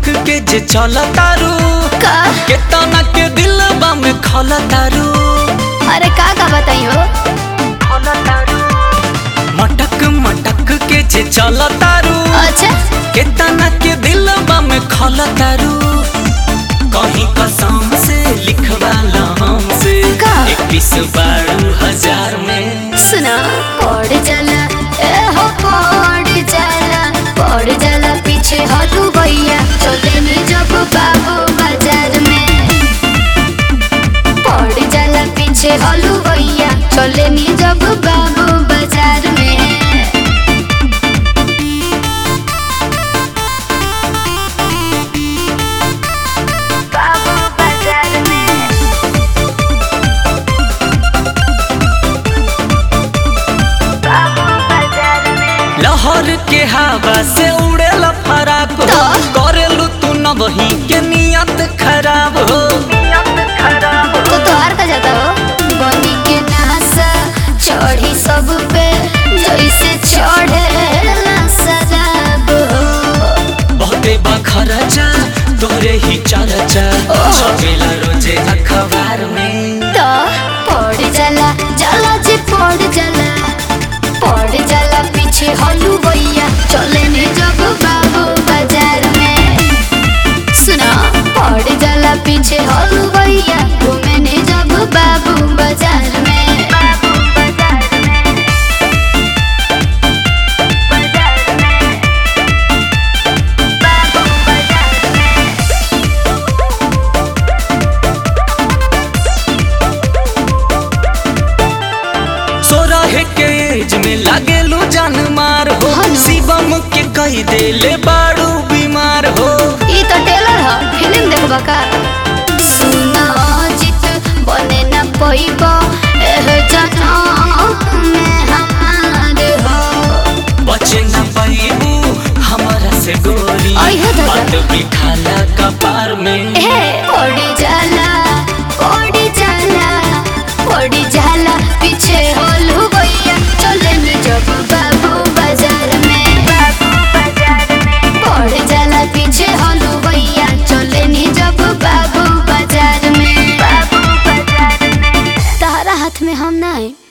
के जे चल तारू का केतना के दिलबा में खल तारू अरे का का बताइयो मटक मटक के जे चल तारू अच्छा केतना के दिलबा में खल तारू कहीं कसम से लिखवाला हमसे का? इक्कीस बारू हजार में सुना पड़ जाला ए हो पड़ जाला पड़ जाला पीछे हटू भैया चले नी जब बाबू बाजार में पड़ जाला पीछे हलू भैया चले नी जब बाबू बाजार में बाबू बाजार में बाबू बाजार में लहर के हवा से उड़ेला फराक हो तो? करेलू तू न वही के नियत खराब हो तो तोहार का जाता हो बनी के नासा चढ़ी सब पे जैसे चढ़े सजाब हो बहुते बखरचा तोरे ही चर्चा ओह। छपेला रोजे अखबार में तो पड़ जाला जाला जी पड़ जाला पड़ जाला पीछे हलू भैया चले ने जब बाबू बाजार में सुना पड़ जाला पीछे हलू भैया घूमे ने जब बाबू बाजार में बाबू बाजार में बाजार में बाबू बाजार में सोरह के एज में लागेलू जान मार हो हनु। शिवम के कही देले बाड़ू बीमार हो ई तो टेलर ह फिल्म देखबा का सुना जित बने न पइब एह जनम में हमार हो बचे न पाइबू हमारा से गोरी अइहे दादा। बात बिठाला कपार में ए पड़ी जाला पड़ी जाला पड़ी जाला पीछे होलू भैया चले न जब बाबू बाजार में बाबू बाजार में पड़ जाला पीछे होलू भैया चले नी जब बाबू बाजार में बाबू बाजार में तारा हाथ में हम नहीं